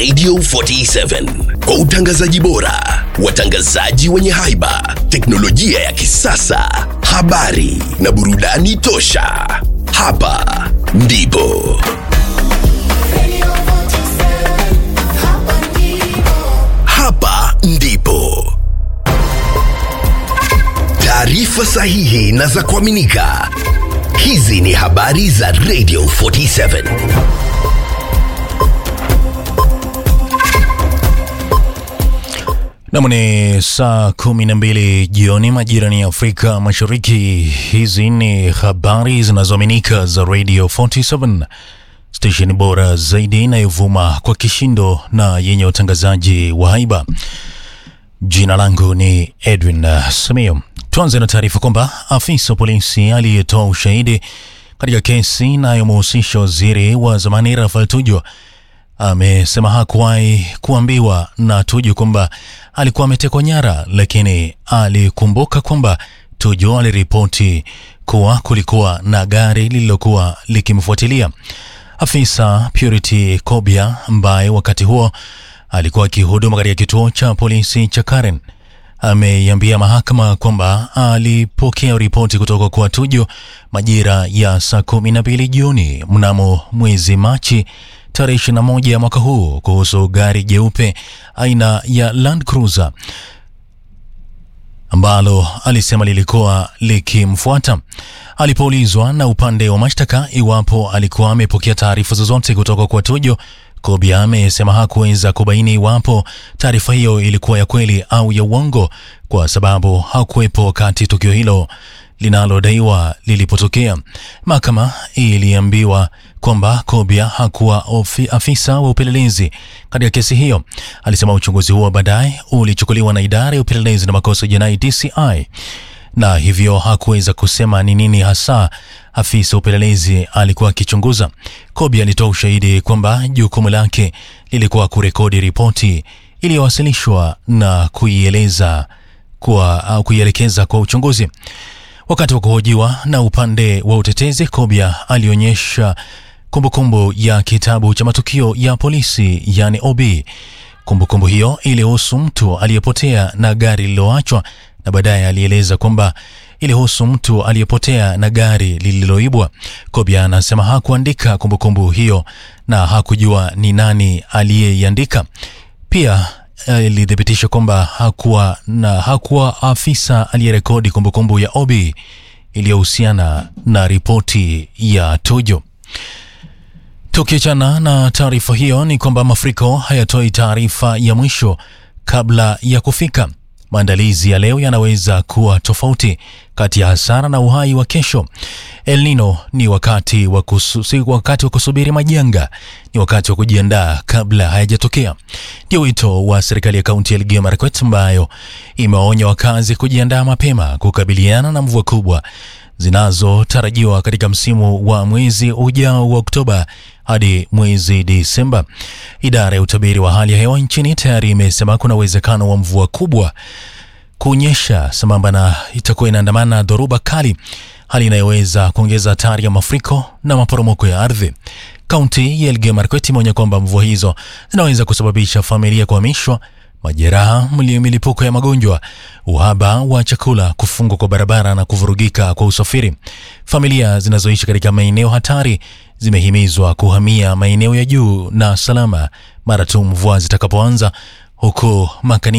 Radio 47 kwa utangazaji bora, watangazaji wenye haiba, teknolojia ya kisasa, habari na burudani tosha. Hapa ndipo Radio 47, hapa ndipo. hapa ndipo taarifa sahihi na za kuaminika. Hizi ni habari za Radio 47. Nam ni saa kumi na mbili jioni majirani ya Afrika Mashariki. Hizi ni habari zinazoaminika za Radio 47 stesheni bora zaidi inayovuma kwa kishindo na yenye utangazaji wa haiba. Jina langu ni Edwin uh, Samio. Tuanze na taarifa kwamba afisa wa polisi aliyetoa ushahidi katika kesi inayomhusisha waziri wa zamani Rafael Tuju amesema hakuwahi kuambiwa na Tuju kwamba alikuwa ametekwa nyara, lakini alikumbuka kwamba Tuju aliripoti kuwa kulikuwa na gari lililokuwa likimfuatilia. Afisa Purity Kobia ambaye wakati huo alikuwa akihudumu katika kituo cha polisi cha Karen ameiambia mahakama kwamba alipokea ripoti kutoka kwa Tuju majira ya saa kumi na mbili jioni mnamo mwezi Machi tarehe 21 ya mwaka huu kuhusu gari jeupe aina ya Land Cruiser ambalo alisema lilikuwa likimfuata. Alipoulizwa na upande wa mashtaka iwapo alikuwa amepokea taarifa zozote kutoka kwa Tuju, Kobia amesema hakuweza kubaini iwapo taarifa hiyo ilikuwa ya kweli au ya uongo kwa sababu hakuwepo wakati tukio hilo linalodaiwa lilipotokea. Mahakama iliambiwa kwamba Kobia hakuwa ofi, afisa wa upelelezi katika kesi hiyo. Alisema uchunguzi huo baadaye ulichukuliwa na idara ya upelelezi na makosa ya jinai DCI na hivyo hakuweza kusema ni nini hasa afisa upelelezi alikuwa akichunguza. Kobi alitoa ushahidi kwamba jukumu lake lilikuwa kurekodi ripoti iliyowasilishwa na kuieleza kwa au kuielekeza kwa uchunguzi. Wakati wa kuhojiwa na upande wa utetezi, Kobia alionyesha kumbukumbu ya kitabu cha matukio ya polisi yani OB. Kumbukumbu hiyo ilihusu mtu aliyepotea na gari lililoachwa, na baadaye alieleza kwamba ilihusu mtu aliyepotea na gari lililoibwa. Kobia anasema hakuandika kumbukumbu hiyo na hakujua ni nani aliyeiandika. Pia eh, ilithibitisha kwamba hakuwa na hakuwa afisa aliyerekodi kumbukumbu ya OB iliyohusiana na ripoti ya Tuju. Tukiachana na taarifa hiyo, ni kwamba mafuriko hayatoi taarifa ya mwisho kabla ya kufika. Maandalizi ya leo yanaweza kuwa tofauti kati ya hasara na uhai wa kesho. El Nino ni wakati wa kusu, si wakati wa kusubiri majanga, ni wakati wa kujiandaa kabla hayajatokea. Ndio wito wa serikali ya kaunti ya Elgeyo Marakwet ambayo imewaonya wakazi kujiandaa mapema kukabiliana na mvua kubwa zinazotarajiwa katika msimu wa mwezi ujao wa Oktoba hadi mwezi Disemba. Idara ya utabiri wa hali ya hewa nchini tayari imesema kuna uwezekano wa mvua kubwa kunyesha sambamba na itakuwa inaandamana na dhoruba kali, hali inayoweza kuongeza hatari ya mafuriko na maporomoko ya ardhi. Kaunti ya Elgeyo Marakwet imeonya kwamba mvua hizo zinaweza kusababisha familia kuhamishwa, majeraha, mli- milipuko ya magonjwa, uhaba wa chakula, kufungwa kwa barabara na kuvurugika kwa usafiri. Familia zinazoishi katika maeneo hatari zimehimizwa kuhamia maeneo ya juu na salama mara tu mvua zitakapoanza, huku makani